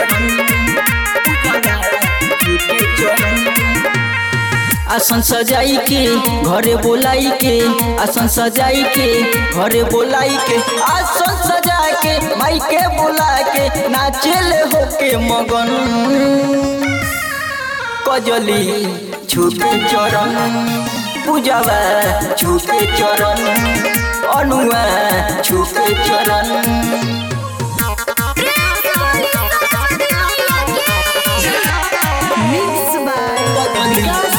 चरण पूजवा छूटे चरण आसन सजाई के घरे बोलाई के आसन सजाई के घरे बोलाई के आसन सजा के माई के बोला के नाचेले होके मगन कजली छूटे चरण पूजवा छूटे चरण अनुआ छूटे चरण Mixed by Vikas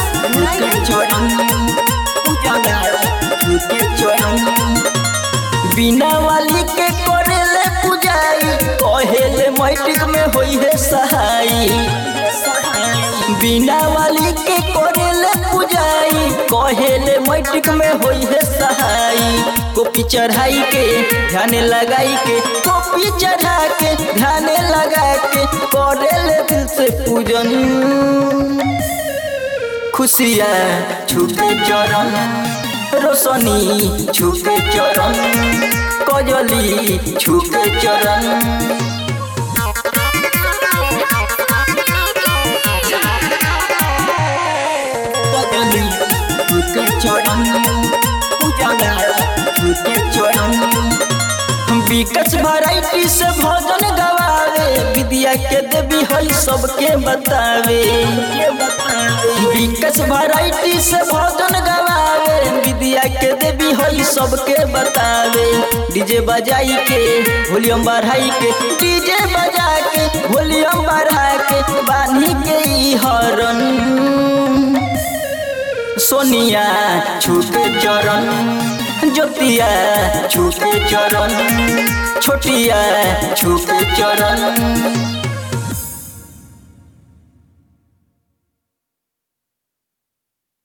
बिना वाली के करेले पूजाई कहेले मैट्रिक में होई है सहाई बिना वाली के करेले पूजाई कहेले मैट्रिक में होई है सहाई कॉपी चढ़ाई के ध्यान लगाई के कॉपी चढ़ा के ध्यान लगा के करेले दिल से पूजन खुशियाँ छुपे चरण रोशनी छुपे चरण कजली छुपे चरण कजली छुपे चरण पूजवा छुपे चरण विकस वैरायटी से भोजन गवावे विद्या के देवी हई सबके बतावे विकस वैरायटी से भोजन गवावे विद्या के देवी हई सबके बतावे डीजे बजाई के वॉल्यूम बढ़ाई के डीजे बजा के वॉल्यूम बढ़ा के बानी के ई हरन सोनिया छूटे चरण ज्योतिया छूटे चरण छोटिया छूटे चरण